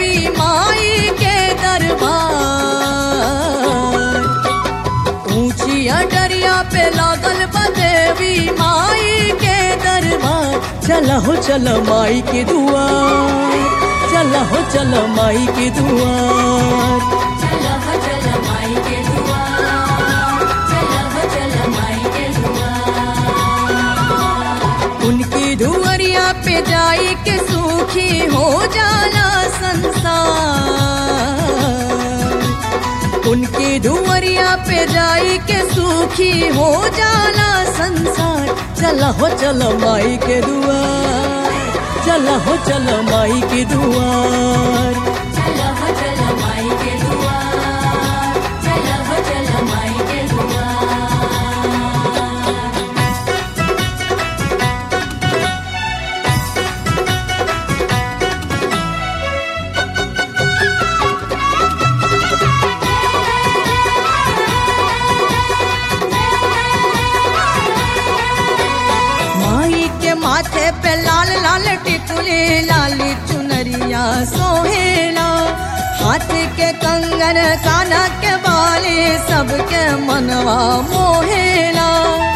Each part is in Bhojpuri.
देवी माई के दरबार ऊंची अटरिया पे लागल बा देवी माई के दरबार चल हो चल माई के दुआर चल हो चल माई के दुआर चल हो चल माई के दुआर चल हो चल माई के दुआर उनकी धुअरिया पे जाई के सूखी हो जाला संसार उनकी धुअरिया पे जाई के सूखी हो जाला संसार चल हो चल माई के दुआर चल हो चल माई के दुआर चल हो चल माई के दुआर चल हो चल माई के दुआर माई के माथे पे लाल लाल टिकुली लाली चुनरिया सोहेला हाथ के कंगन काना के बाली सबके मनवा मोहेला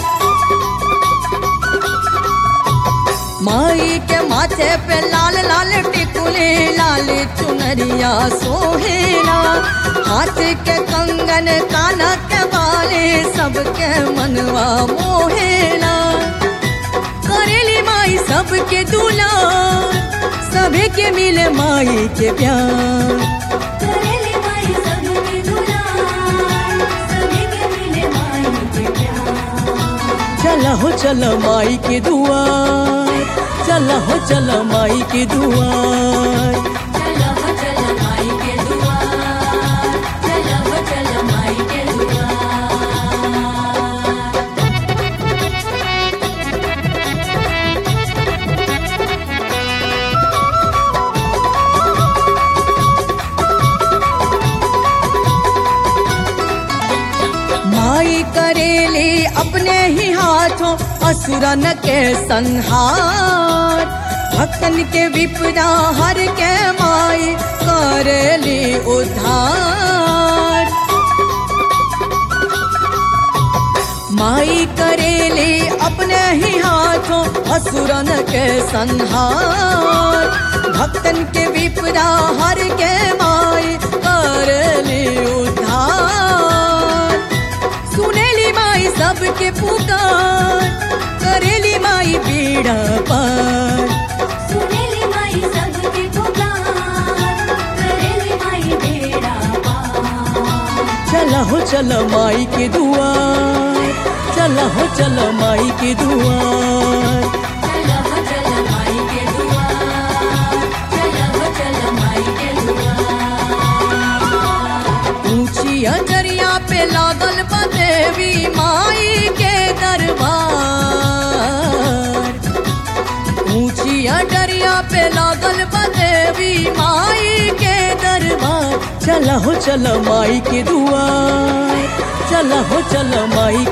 माई के माथे पे लाल लाल टिकुली लाली चुनरिया सोहेला हाथ के कंगन काना के बाली सबके मनवा मोहेला करेली माई सबके दुलार सभी के मिले माई के प्यार करेली माई सबके दुलार सभी के मिले माई के प्यार चल हो चल माई के दुआर चल हो चल माई के दुआर चल हो चल माई के दुआर चल हो चल माई के दुआर माई करेली अपने ही हाथों असुरन के संहार भक्तन के विपदा हर के माई करेली उद्धार माई करेली अपने ही हाथों असुरन के संहार भक्तन के विपदा हर के माई करेली उद्धार सुनेली माई सबके पुकार करेली माई पीड़ा पार सुनेली माई सबके पुकार करेली माई बेड़ा पार चल हो चल माई के दुआर चल हो चल माई के दुआर चल हो चल माई के दुआर चल हो चल माई के दुआर ऊंची अजरिया पे लागल बा देवी माई के दरबार ऊंची अजरिया पे लागल बा देवी माई के दरबार चल हो चल माई के दुआर चल हो चल माई